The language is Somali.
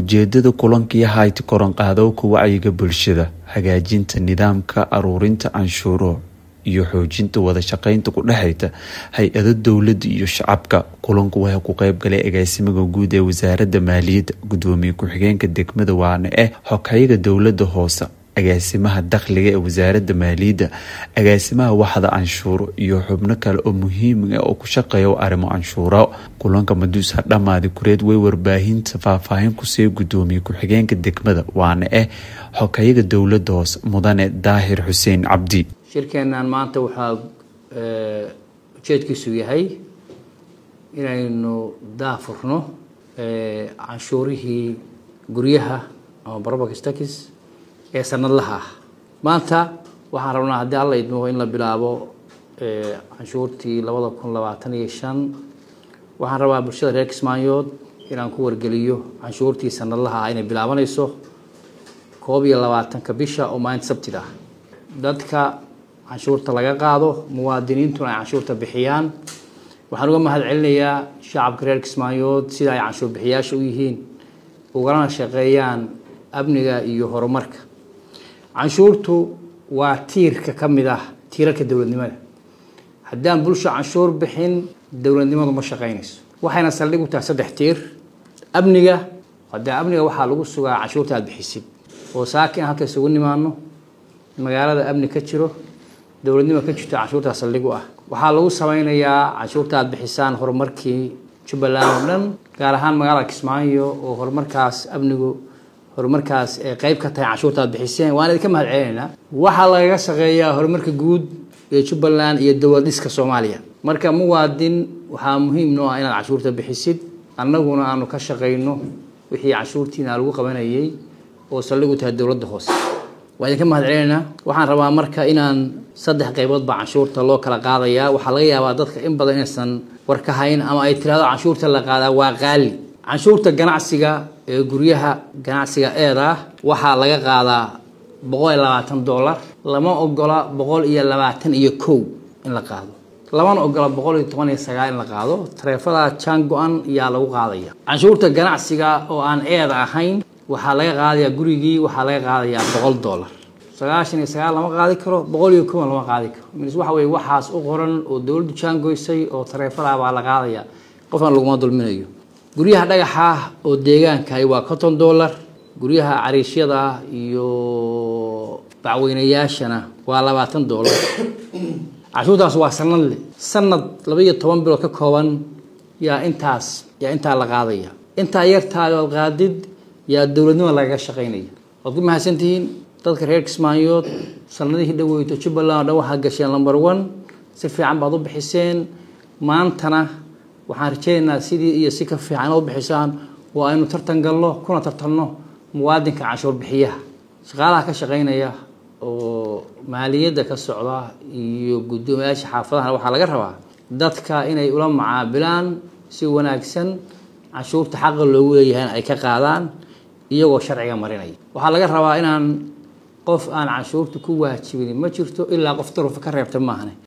ujeedada kulankii hayti koronqaadowka wacyiga bulshada hagaajinta nidaamka aruurinta canshuuro iyo xoojinta wada shaqeynta ku dhexeyta hay-ado dowlada iyo shacabka kulanku waxaa ku qeyb galay agaasimaha guud ee wasaaradda maaliyadda gudoomiye ku-xigeenka degmada waane eh xoghayaga dowlada hoose agaasimaha dakhliga ee wasaaradda maaliyadda agaasimaha waxda canshuuro iyo xubno kale oo muhiima oo ku shaqeeya arrimo canshuuro kulanka maduusa dhammaadi kureed way warbaahinta faahfaahin kusii gudoomiye ku-xigeenka degmada waana eh xoghayaga dowlada hoose mudane daahir xuseen cabdi shirkeennan maanta waxaa ujeedkiisu yahay inaynu daafurno canshuurihii guryaha ama barobakistakis ee sanadlaha ah maanta waxaan rabnaa haddii alla idmo in la bilaabo canshuurtii labada kun labaatan iyo shan waxaan rabaa bulshada reer kismaayood inaan ku wargeliyo canshuurtii sanadlaha ah inay bilaabanayso koob iyo labaatanka bisha oo maalinta sabtida ah dadka canshuurta laga qaado muwaadiniintuna ay canshuurta bixiyaan waxaan uga mahad celinayaa shacabka reer kismaayood sida ay canshuur bixiyaasha u yihiin ugalana shaqeeyaan amniga iyo horumarka canshuurtu waa tiirka ka mid ah tiirarka dowladnimada haddaan bulsho canshuur bixin dowladnimadu ma shaqeynayso waxayna saldhig u tahay saddex tiir amniga hadee amniga waxaa lagu sugaa canshuurta aada bixisid oo saaka in halka isugu nimaano magaalada amni ka jiro dowladnimo ka jirto canshuurtaa saldhig u ah waxaa lagu sameynayaa canshuurta aad bixisaan horumarkii jubbaland oo dhan gaar ahaan magaalada kismaayo oo horumarkaas amnigu horumarkaas ee qeyb ka tahay canshuurta aad bixiseen waan idinka mahad celinaynaa waxaa lagaga shaqeeyaa horumarka guud ee jubbaland iyo dowlad dhiska soomaaliya marka muwaadin waxaa muhiim noo ah inaad canshuurta bixisid annaguna aanu ka shaqeyno wixii canshuurtiina lagu qabanayay oo saldhig u tahay dowladda hoose waa idinka mahad celinaynaa waxaan rabaa marka inaan saddex qaybood baa canshuurta loo kala qaadayaa waxaa laga yaabaa dadka in badan inaysan war ka hayn ama ay tirahdo canshuurta la qaadaa waa qaali canshuurta ganacsiga ee guryaha ganacsiga eeda waxaa laga qaadaa boqol iyo labaatan dollar lama ogola boqol iyo labaatan iyo kow in la qaado lamana ogola boqol iyo toban iyo sagaal in la qaado tareefada jaan go-an yaa lagu qaadaya canshuurta ganacsiga oo aan eeda ahayn waxaa laga qaadayaa gurigii waxaa laga qaadayaa boqol dollar sagaashan iyo sagaal lama qaadi karo boqol iyo kowan lama qaadi karo mis waxa weye waxaas u qoran oo dowladdu jaangoysay oo tareefada baa la qaadaya qofaan laguma dulminayo guryaha dhagaxa oo deegaankahi waa conton dollar guryaha cariishyada iyo bacweynayaashana waa labaatan dollar canshuurtaas waa sanadle sanad laba iyo toban bilood ka kooban yaa intaas yaa intaa la qaadaya intaa yartaadood qaadid yaa dowladnimo lagaga shaqeynaya waad ku mahadsantihiin dadka reer kismaayood sanadihii dhaweyto jubbaland oo dhan waxaa gasheen number one si fiican baad u bixiseen maantana waxaan rajeynaynaa sidii iyo si ka fiican inaad u bixisaan oo aynu tartan galno kuna tartanno muwaadinka canshuur bixiyaha shaqaalaha ka shaqeynaya oo maaliyadda ka socda iyo guddoomiyaasha xaafadahana waxaa laga rabaa dadka inay ula macaabilaan si wanaagsan canshuurta xaqa loogu leeyahay ay ka qaadaan iyagoo sharciga marinaya waxaa laga rabaa inaan qof aan canshuurta ku waajibin ma jirto ilaa qof darufa ka reebta maahane